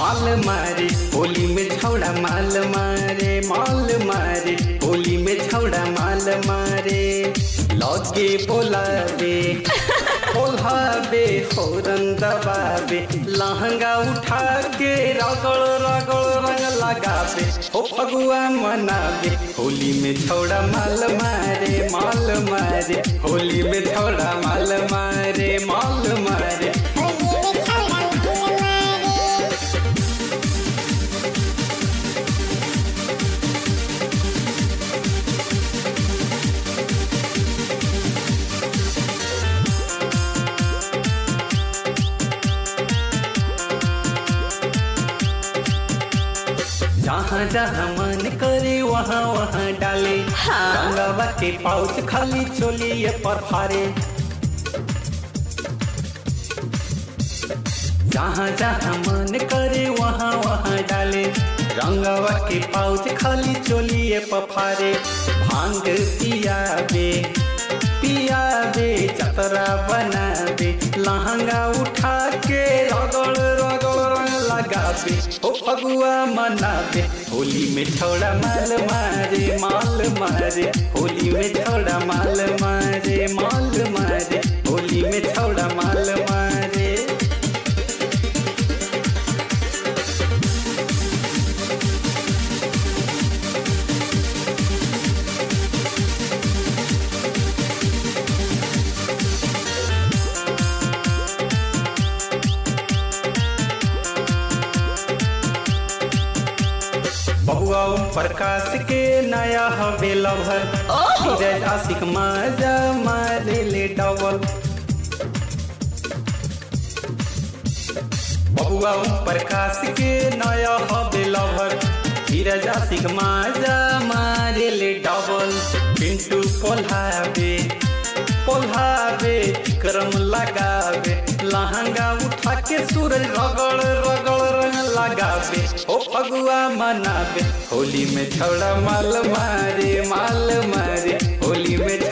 माल मारे होली में छौड़ा माल मारे माल मारे होली में छौड़ा माल मारे लगे बोलावे बोलावे होरन दबावे लहंगा उठा के रगड़ रगड़ रंग लगावे ओ फगुआ मनावे होली में छौड़ा माल मारे माल मारे होली में छौड़ा माल मारे माल मारे जहाँ जहाँ मन करे वहाँ वहाँ डाले हाँ। रंगवा के पाउच खाली चोलिए पर फारे जहाँ जहाँ मन करे वहाँ वहाँ डाले रंगवा के पाउच खाली चोलिए पर फारे भांग पियाबे पियाबे चतरा बनाबे लहंगा उठा के रगड़ रगड़ रंग लगाबे ओ फगुआ मनाबे होली में छोड़ा माल मारे माल मारे होली में छोड़ा माल मारे माल मारे होली में छोड़ा माल मारे बबुआ ओम प्रकाश के नया हवे लभर ओहो। धीरज आशिक माजा मारे ले डबल बबुआ ओम प्रकाश के नया हवे लभर धीरज आशिक माजा मारे ले डबल पिंटू पोल्हावे पोल्हावे क्रम लगावे लहंगा उठा के सूरज रगड़ रगड़ रंग लगावे ओ फगुआ मनावे होली में छौड़ा माल मारे माल मारे होली में